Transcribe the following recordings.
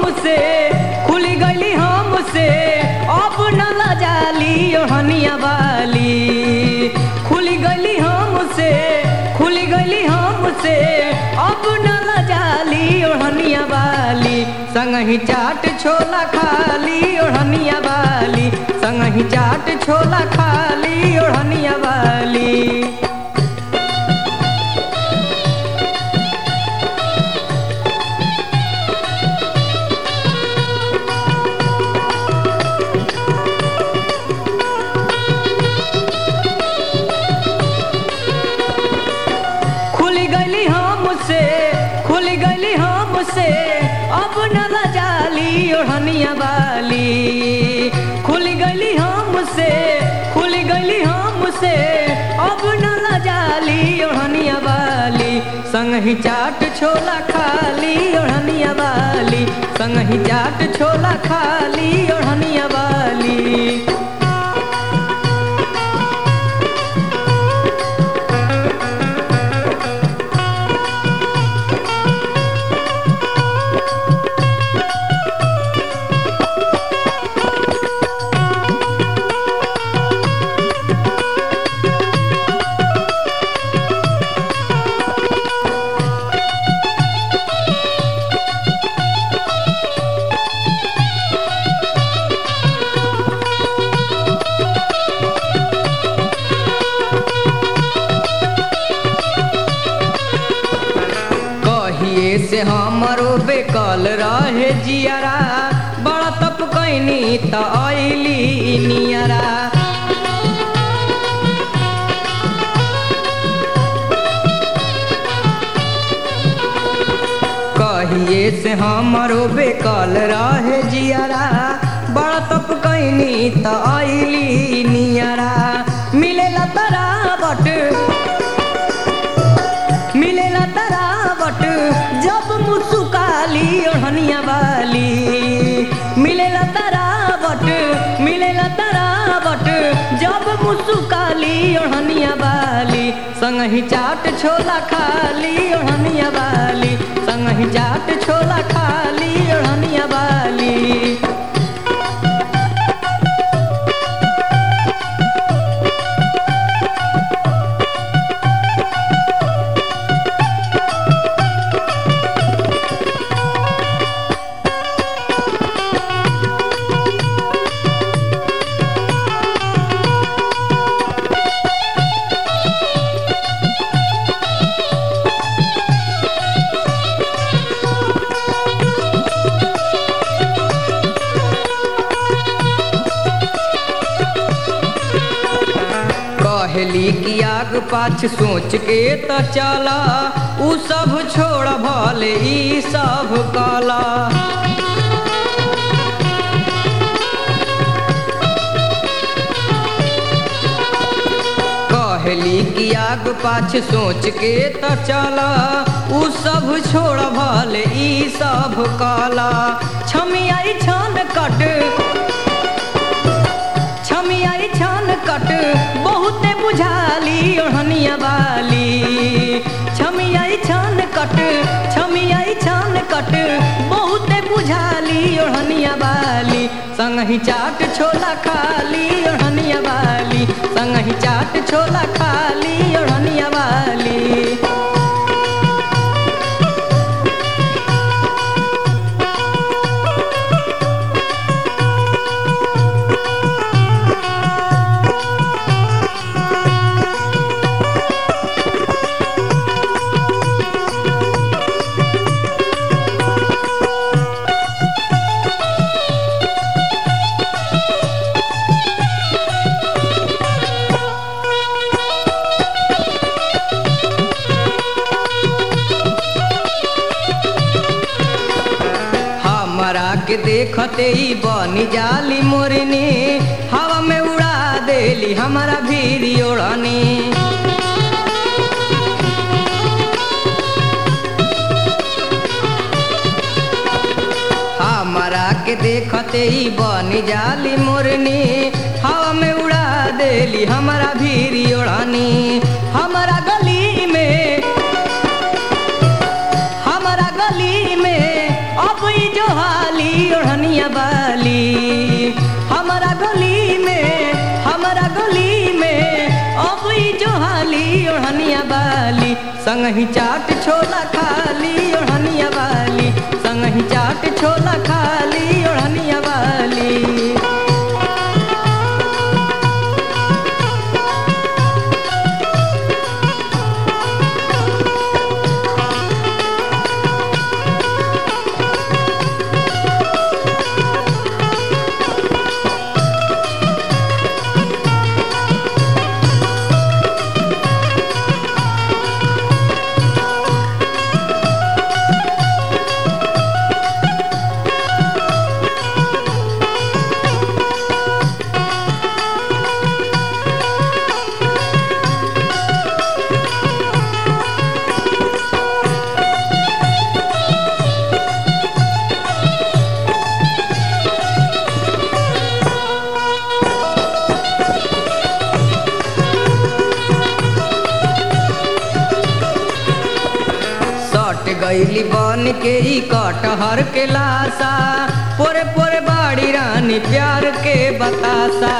हमसे खुल गईली हमसे अब न लजाली ओढ़निया वाली खुल गईली हमसे खुल गईली हमसे अब न लजाली ओढ़निया वाली संगही चाट छोला खाली ओढ़निया वाली संगही चाट छोला खाली ओढ़निया वाली खुल गईली हमसे खुल गईली हमसे अब न लजाली ओढ़निया वाली खुल गईली हमसे खुल गईली हमसे अब न लजाली ओढ़निया वाली संगही चाट छोला खाली ओढ़निया वाली संगही चाट छोला खाली ओढ़निया वाली कहिए से हमरो बेकल रहे जियारा बड़ा तप कैनी त अइली नियरा कहिए से हमरो बेकल रहे जियारा बड़ा तप कैनी त अइली नियरा मिलेला तरा बट मिलेला तरावट जब मुसुकाली ओढ़निया वाली मिलेला तरावट मिलेला तरावट जब मुसुकाली ओढ़निया वाली संगही चाट छोला खाली ओढ़निया वाली संगही चाट छोला खाली ओढ़निया वाली कहली कि आग पाछ सोच के त चला उ सब छोड़ भले ई सब कला कहली कि आग पाछ सोच के त चला उ सब छोड़ भले ई सब कला छमियाई छन कट छमियाई छान कट बहुते बुझाली ओढ़निया वाली छमियाई छान कट छमियाई छान कट बहुते बुझाली ओढ़निया वाली संगही चाट छोला खाली ओढ़निया वाली संगही चाट छोला खाली ओढ़निया वाली हमरा के देखते ही बनी जाली मोरनी हवा में उड़ा देली हमारा भीरी ओढ़नी हमरा के देखते ही बनी जाली मोरनी हवा में उड़ा देली हमारा भीरी ओढ़नी हमारा गली में हमारा गली में अब ई जो हाली संगही चाट छोला खाली ओढ़निया वाली संगही चाट छोला खाली ओढ़निया वाली सट गईली बन के ई कटहर के लाशा पोरे पोरे बाड़ी रानी प्यार के बतासा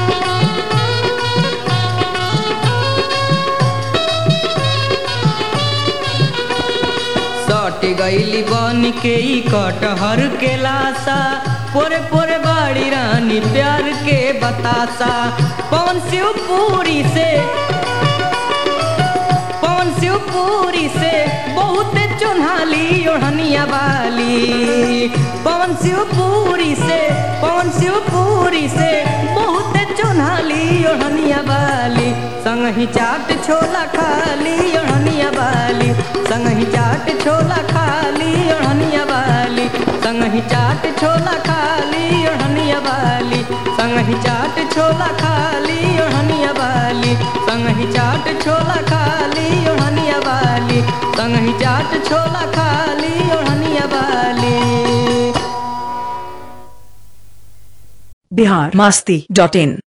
सट गईली बन के ई कटहर के लाशा पोरे पोरे बाड़ी रानी प्यार के बतासा पवन शिव पूरी से पवन शिवपुरी से बहुत चुन्हाली ओढ़निया वाली पवन शिवपुरी से पवन शिवपुरी से बहुत चुन्हाली ओढ़निया वाली संगही चाट छोला खाली ओढ़निया वाली संगही चाट छोला खाली ओढ़निया वाली संगही चाट छोला खाली ओढ़निया वाली संगही चाट छोला खाली ओढ़निया वाली संगही चाट छोला खाली ओढ़निया वाली संगही चाट छोला खाली ओढ़निया वाली बिहार मास्ती डॉट इन